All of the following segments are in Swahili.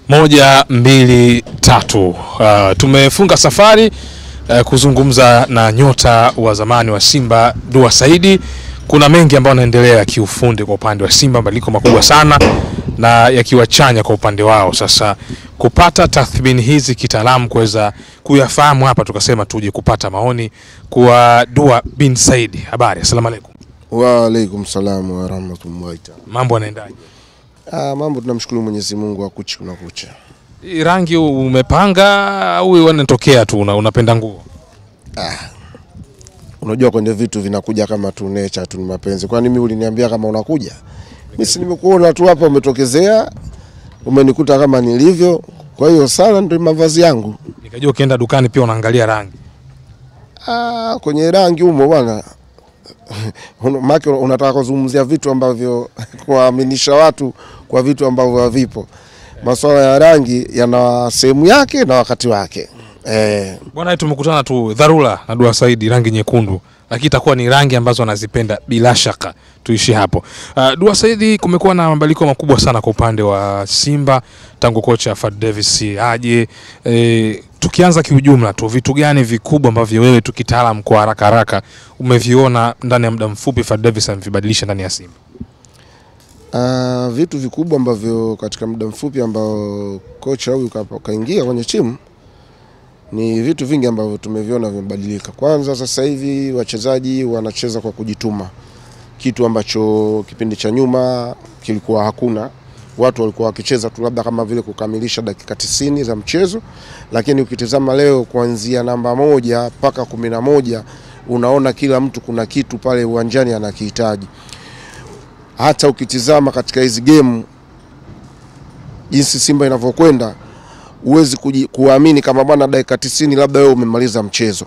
Moja, mbili, tatu. Uh, tumefunga safari uh, kuzungumza na nyota wa zamani wa Simba Dua Saidi. Kuna mengi ambayo yanaendelea kiufundi kwa upande wa Simba, mabadiliko makubwa sana na yakiwa chanya kwa upande wao. Sasa kupata tathmini hizi kitaalamu, kuweza kuyafahamu hapa, tukasema tuje kupata maoni kwa Dua bin Saidi. Habari, asalamu alaykum. Wa alaikum salam wa rahmatullahi taala. Mambo yanaendaje? Ah, mambo tunamshukuru Mwenyezi Mungu akuchi kuna kucha. Hii rangi umepanga au wanatokea tu una, unapenda nguo? Unajua kwenye vitu vinakuja kama tu nature tu ni mapenzi. Kwani mimi uliniambia kama unakuja? Mimi si nimekuona tu hapa umetokezea. Umenikuta kama nilivyo. Kwa hiyo sana ndio mavazi yangu. Nikajua ukienda dukani pia unaangalia rangi. Ah, kwenye rangi humo bwana. Una- Maana unataka kuzungumzia vitu ambavyo kuwaaminisha watu kwa vitu ambavyo havipo. Masuala ya rangi yana sehemu yake na wakati wake. Eh, Bwana, tumekutana tu dharura na Dua Saidi, rangi nyekundu, lakini itakuwa ni rangi ambazo anazipenda bila shaka. Tuishi hapo. Uh, Dua Saidi, kumekuwa na mabadiliko makubwa sana kwa upande wa Simba tangu kocha Fad Davis aje. E, tukianza kiujumla tu, vitu gani vikubwa ambavyo wewe tu kitaalamu kwa haraka haraka umeviona ndani ya muda mfupi Fad Davis amevibadilisha ndani ya Simba? Ah, vitu vikubwa ambavyo katika muda mfupi ambao kocha huyu ka- kaingia kwenye timu ni vitu vingi ambavyo tumeviona vimebadilika. Kwanza sasa hivi wachezaji wanacheza kwa kujituma, kitu ambacho kipindi cha nyuma kilikuwa hakuna. Watu walikuwa wakicheza tu labda kama vile kukamilisha dakika tisini za mchezo, lakini ukitizama leo kuanzia namba moja mpaka kumi na moja unaona kila mtu kuna kitu pale uwanjani anakihitaji hata ukitizama katika hizi game jinsi Simba inavyokwenda huwezi kuji- kuamini kama bwana dakika tisini labda wewe umemaliza mchezo.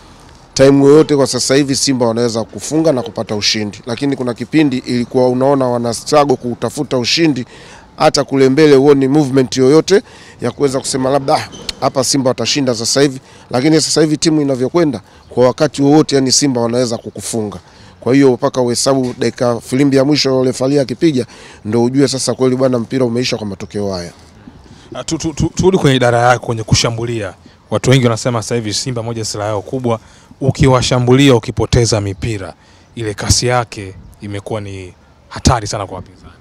Time yoyote kwa sasa hivi Simba wanaweza kufunga na kupata ushindi, lakini kuna kipindi ilikuwa unaona wana struggle kutafuta ushindi, hata kule mbele huoni movement yoyote ya kuweza kusema labda "Ah, hapa Simba watashinda sasa hivi, lakini sasa hivi timu inavyokwenda kwa wakati wowote, yani Simba wanaweza kukufunga. Kwa hiyo mpaka uhesabu dakika filimbi ya mwisho refalia akipiga, ndo ujue sasa kweli bwana mpira umeisha kwa matokeo haya. Uh, tu- tu- tu- turudi kwenye idara yako kwenye kushambulia. Watu wengi wanasema sasa hivi Simba moja silaha yao kubwa, ukiwashambulia ukipoteza mipira ile kasi yake imekuwa ni hatari sana kwa wapinzani.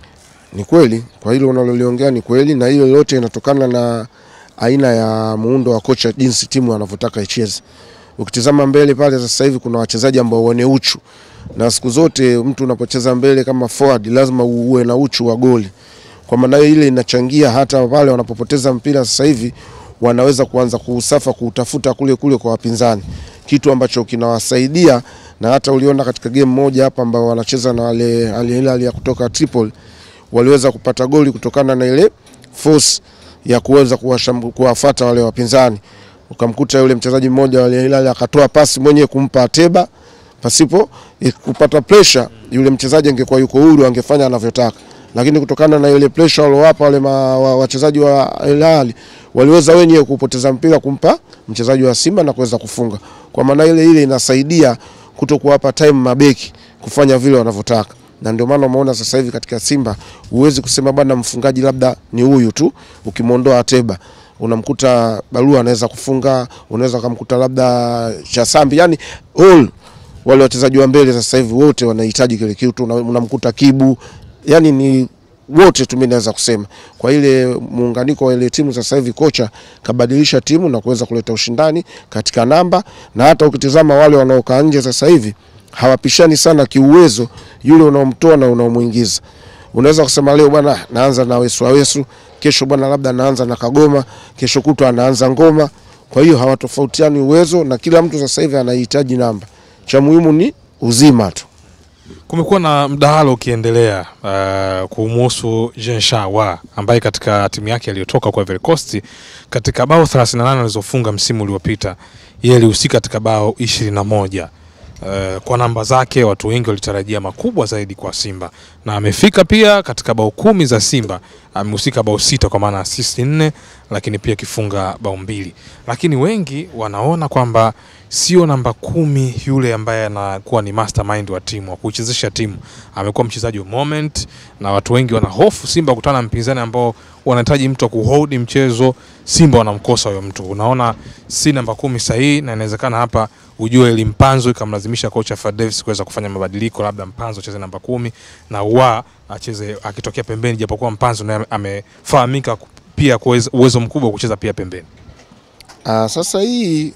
Ni kweli, kwa hilo unaloliongea ni kweli, na hiyo yote inatokana na aina ya muundo wa kocha, jinsi timu anavyotaka icheze. Ukitizama mbele pale sasa hivi kuna wachezaji ambao wane uchu, na siku zote mtu unapocheza mbele kama forward lazima uwe na uchu wa goli. Kwa maana hiyo ile inachangia hata pale wanapopoteza mpira sasa hivi wanaweza kuanza kuusafa kuutafuta kule kule kwa wapinzani, kitu ambacho kinawasaidia na hata uliona katika game moja hapa ambao wanacheza na wale Al Hilal ya kutoka Tripoli waliweza kupata goli kutokana na ile force ya kuweza kuwasham- kuwafuata wale wapinzani. Ukamkuta yule mchezaji mmoja wa Al Hilal akatoa pasi mwenyewe kumpa Ateba pasipo eh, kupata pressure. Yule mchezaji angekuwa yuko huru, angefanya anavyotaka, lakini kutokana na ile pressure waliowapa wale ma- wa- wachezaji wa Al Hilal waliweza wenyewe kupoteza mpira kumpa mchezaji wa Simba na kuweza kufunga. Kwa maana ile ile inasaidia kuto kuwapa time mabeki kufanya vile wanavyotaka na ndio maana umeona sasa hivi katika Simba huwezi kusema bwana mfungaji labda ni huyu tu. Ukimwondoa Ateba unamkuta Barua anaweza kufunga, unaweza kumkuta labda Chasambi, yani all wale wachezaji wa mbele sasa hivi wote wanahitaji kile kitu. Una- Unamkuta Kibu, yani ni wote tu, mimi naweza kusema kwa ile muunganiko wa ile timu sasa hivi, kocha kabadilisha timu na kuweza kuleta ushindani katika namba, na hata ukitizama wale wanaokaa nje sasa hivi hawapishani sana kiuwezo, yule unaomtoa na unaomuingiza. Unaweza kusema leo bwana naanza na Wesu Wesu, kesho bwana labda naanza na Kagoma, kesho kutwa anaanza Ngoma. Kwa hiyo hawatofautiani uwezo, na kila mtu sasa hivi anahitaji namba. Cha muhimu ni uzima tu. Kumekuwa na mdahalo ukiendelea uh, kumuhusu Jean Shawa ambaye katika timu yake aliyotoka kwa Ivory Coast katika bao 38 alizofunga msimu uliopita yeye alihusika katika bao 21. Uh, kwa namba zake watu wengi walitarajia makubwa zaidi kwa Simba na amefika pia katika bao kumi za Simba, amehusika bao sita kwa maana assist nne, lakini pia kifunga bao mbili. Lakini wengi wanaona kwamba sio namba kumi yule ambaye anakuwa ni mastermind wa timu wa kuichezesha timu. Amekuwa mchezaji wa moment, na watu wengi wana hofu Simba kukutana na mpinzani ambao wanahitaji mtu wa kuhold mchezo. Simba wanamkosa huyo mtu, unaona si namba kumi sahihi, na inawezekana hapa ujue ili Mpanzo ikamlazimisha kocha Fad Davis kuweza kufanya mabadiliko, labda Mpanzo acheze namba kumi na wa acheze akitokea pembeni, japokuwa Mpanzo naye amefahamika pia kwa uwezo mkubwa wa kucheza pia pembeni. Ah, sasa hii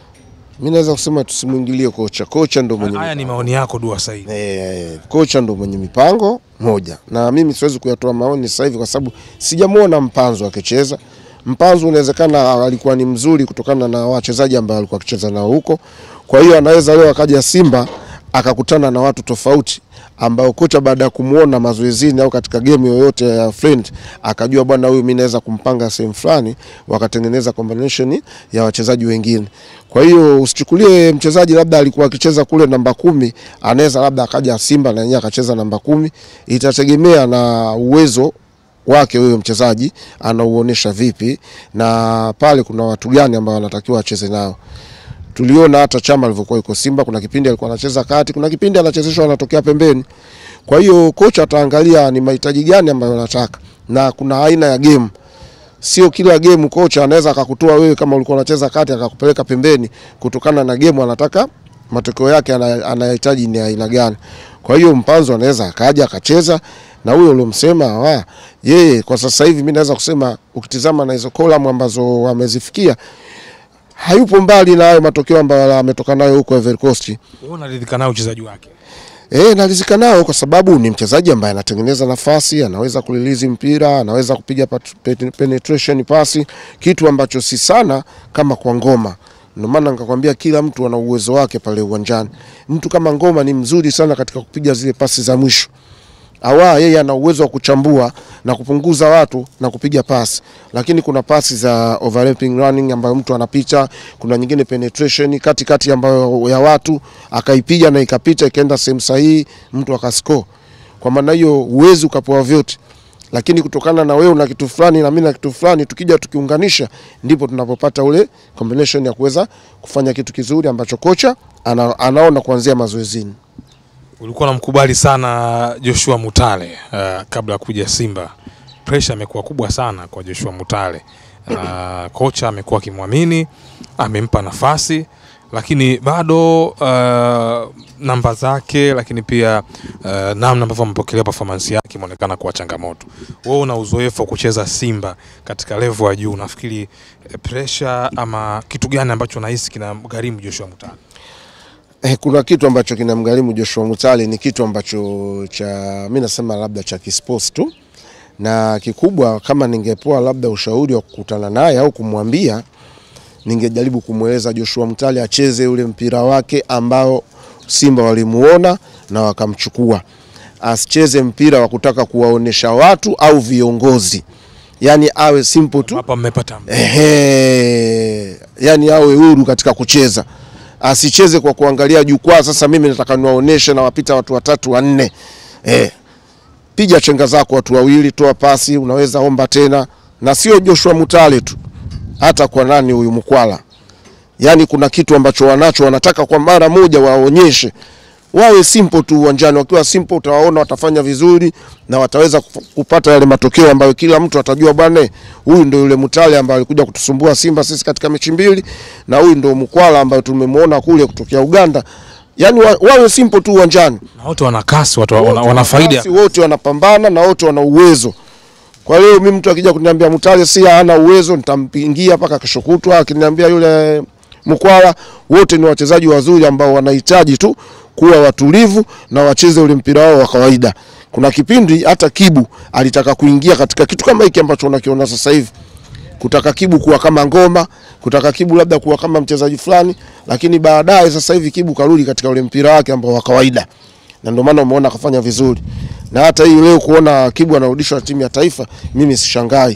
mi naweza kusema tusimwingilie kocha. Kocha ndo mwenye Haya ni maoni yako Dua Said. Eh, kocha ndo mwenye mipango moja, na mimi siwezi kuyatoa maoni sasa hivi kwa sababu sijamwona Mpanzo akicheza. Mpanzo unawezekana alikuwa ni mzuri kutokana na wachezaji ambao alikuwa akicheza nao huko, kwa hiyo anaweza leo akaja Simba akakutana na watu tofauti ambao kocha baada ya kumuona mazoezini au katika game yoyote ya friend akajua bwana, huyu mimi naweza kumpanga sehemu fulani, wakatengeneza combination ya wachezaji wengine. Kwa hiyo usichukulie mchezaji labda alikuwa akicheza kule namba kumi, anaweza labda akaja Simba na yeye akacheza namba kumi. Itategemea na uwezo wake huyo mchezaji anauonesha vipi, na pale kuna watu gani ambao wanatakiwa acheze nao. Tuliona hata Chama alivyokuwa yuko Simba, kuna kipindi alikuwa anacheza kati, kuna kipindi anachezeshwa anatokea pembeni. Kwa hiyo kocha ataangalia ni mahitaji gani ambayo anataka, na kuna aina ya game. Sio kila game kocha anaweza akakutoa wewe kama ulikuwa unacheza kati akakupeleka pembeni, kutokana na game anataka matokeo yake anayahitaji ni aina gani. Kwa hiyo Mpanzo anaweza akaja akacheza na huyo uliomsema wa yeye. Kwa sasa hivi mimi naweza kusema ukitizama na hizo column ambazo wamezifikia hayupo mbali na hayo matokeo ambayo ametoka nayo huko Ivory Coast. Wewe unaridhika nao uchezaji wake? Eh, naridhika nao kwa sababu ni mchezaji ambaye anatengeneza nafasi, anaweza kulilizi mpira, anaweza kupiga pat- penetration pasi, kitu ambacho si sana kama kwa Ngoma. Ndio maana nikakwambia kila mtu ana uwezo wake pale uwanjani. Mtu kama Ngoma ni mzuri sana katika kupiga zile pasi za mwisho. Awa yeye ana uwezo wa kuchambua na kupunguza watu na kupiga pasi, lakini kuna pasi za overlapping running ambayo mtu anapita, kuna nyingine penetration kati kati ambayo ya watu akaipiga na ikapita ikaenda sehemu sahihi, mtu akascore. Kwa maana hiyo huwezi ukapewa vyote, lakini kutokana na wewe una kitu fulani na mimi na kitu fulani, tukija tukiunganisha, ndipo tunapopata ule combination ya kuweza kufanya kitu kizuri ambacho kocha ana, anaona kuanzia mazoezini. Ulikuwa unamkubali sana Joshua Mutale uh, kabla ya kuja Simba. Pressure imekuwa kubwa sana kwa Joshua Mutale. Uh, kocha amekuwa akimwamini, amempa nafasi lakini bado uh, namba zake lakini pia uh, namna ambavyo amepokelea performance yake imeonekana kuwa changamoto. Wewe una uzoefu wa kucheza Simba katika level ya juu, nafikiri eh, pressure ama kitu gani ambacho unahisi kinamgharimu Joshua Mutale? Eh, kuna kitu ambacho kinamgharimu Joshua Mutale ni kitu ambacho cha mimi nasema labda cha kisports tu, na kikubwa, kama ningepewa labda ushauri wa kukutana naye au kumwambia, ningejaribu kumweleza Joshua Mutale acheze ule mpira wake ambao Simba walimuona na wakamchukua, asicheze mpira wa kutaka kuwaonesha watu au viongozi, yani awe simple tu Hapa mmepata Ehe, yani awe huru katika kucheza, asicheze kwa kuangalia jukwaa. Sasa mimi nataka niwaoneshe na wapita watu watatu wanne. Eh, piga chenga zako watu wawili, toa pasi, unaweza omba tena, na sio Joshua Mutale tu, hata kwa nani huyu Mkwala. Yani kuna kitu ambacho wanacho, wanataka kwa mara moja waonyeshe, wawe simple tu uwanjani. Wakiwa simple, utawaona watafanya vizuri na wataweza kuf- kupata yale matokeo ambayo kila mtu atajua, bwana, huyu ndio yule Mutale ambaye alikuja kutusumbua Simba sisi katika mechi mbili, na huyu ndio Mkwala ambaye tumemwona kule kutokea Uganda. Yani wa, wawe simple tu uwanjani na wote wana kasi, watu wana, wana faida. Basi wote wanapambana na wote wana uwezo. Kwa hiyo mimi mtu akija kuniambia Mutale si hana uwezo, nitampingia mpaka kesho kutwa. Akiniambia yule Mkwala, wote ni wachezaji wazuri ambao wanahitaji tu kuwa watulivu na wacheze ule mpira wao wa kawaida. Kuna kipindi hata Kibu alitaka kuingia katika kitu kama hiki ambacho unakiona sasa hivi, kutaka Kibu kuwa kama Ngoma, kutaka Kibu labda kuwa kama mchezaji fulani, lakini baadaye sasa hivi Kibu karudi katika ule mpira wake ambao wa kawaida na ndio maana umeona akafanya vizuri, na hata hii leo kuona Kibu anarudishwa timu ya taifa, mimi sishangai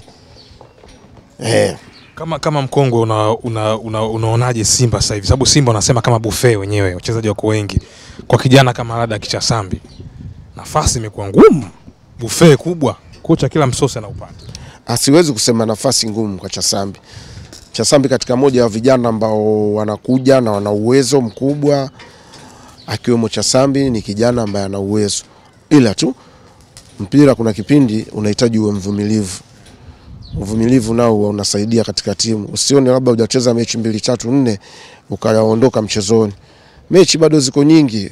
eh. Kama kama mkongwe una, una, una, unaonaje Simba sasa hivi? Sababu Simba wanasema kama buffet wenyewe, wachezaji wako wengi. Kwa kijana kama labda Kicha Sambi, nafasi imekuwa ngumu, buffet kubwa, kocha kila msosi anaupata. asiwezi kusema nafasi ngumu kwa Chasambi. Chasambi katika moja ya vijana ambao wanakuja na wana uwezo mkubwa, akiwemo Chasambi ni kijana ambaye ana uwezo, ila tu mpira kuna kipindi unahitaji uwe mvumilivu. Uvumilivu nao huwa unasaidia katika timu. Usione labda hujacheza mechi mbili tatu nne ukaondoka mchezoni. Mechi bado ziko nyingi,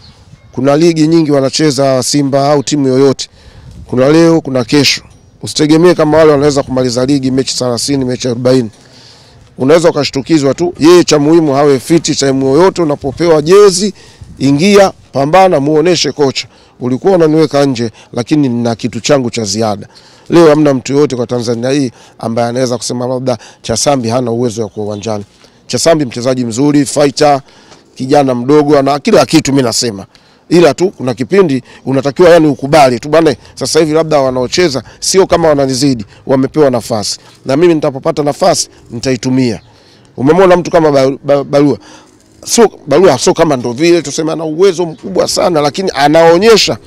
kuna ligi nyingi wanacheza Simba au timu yoyote, kuna leo, kuna kesho. Usitegemee kama wale wanaweza kumaliza ligi mechi 30 mechi 40. Unaweza ukashtukizwa tu. Yeye cha muhimu hawe fiti time yoyote unapopewa jezi, ingia, pambana, muoneshe kocha. Ulikuwa unaniweka nje lakini nina kitu changu cha ziada. Leo hamna mtu yoyote kwa Tanzania hii ambaye anaweza kusema labda Chasambi hana uwezo wa kuwa uwanjani. Chasambi mchezaji mzuri, fighter, kijana mdogo ana kila kitu mimi nasema ila tu kuna kipindi unatakiwa yani ukubali tu bwana, sasa hivi labda wanaocheza sio kama wananizidi, wamepewa nafasi na mimi nitapopata nafasi nitaitumia. Umemwona mtu kama Ba- Ba- Barua, sio Barua, sio kama ndo vile tuseme ana uwezo mkubwa sana, lakini anaonyesha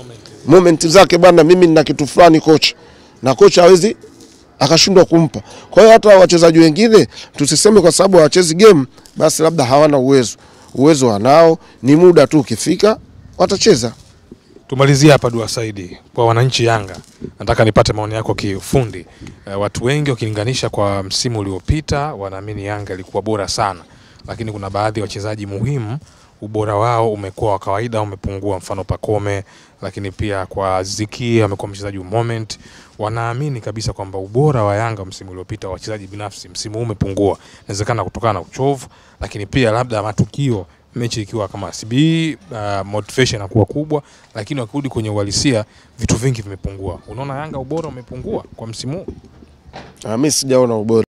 moment zake bwana, mimi nina kitu fulani kocha, na kocha hawezi akashindwa kumpa. Kwa hiyo hata wachezaji wengine tusiseme kwa sababu hawachezi game basi labda hawana uwezo. Uwezo wanao, ni muda tu ukifika watacheza. Tumalizie hapa Dua Saidi, kwa wananchi Yanga, nataka nipate maoni yako kiufundi. E, watu wengi wakilinganisha kwa msimu uliopita wanaamini Yanga ilikuwa bora sana, lakini kuna baadhi ya wachezaji muhimu ubora wao umekuwa wa kawaida, umepungua. Mfano Pakome, lakini pia kwa Ziki amekuwa mchezaji wa moment. Wanaamini kabisa kwamba ubora wa Yanga msimu uliopita wa wachezaji binafsi msimu huu umepungua, inawezekana kutokana na uchovu, lakini pia labda matukio mechi ikiwa kama CB uh, motivation inakuwa kubwa, lakini wakirudi kwenye uhalisia vitu vingi vimepungua. Unaona Yanga ubora umepungua kwa msimu huu? Ah, Mimi sijaona ubora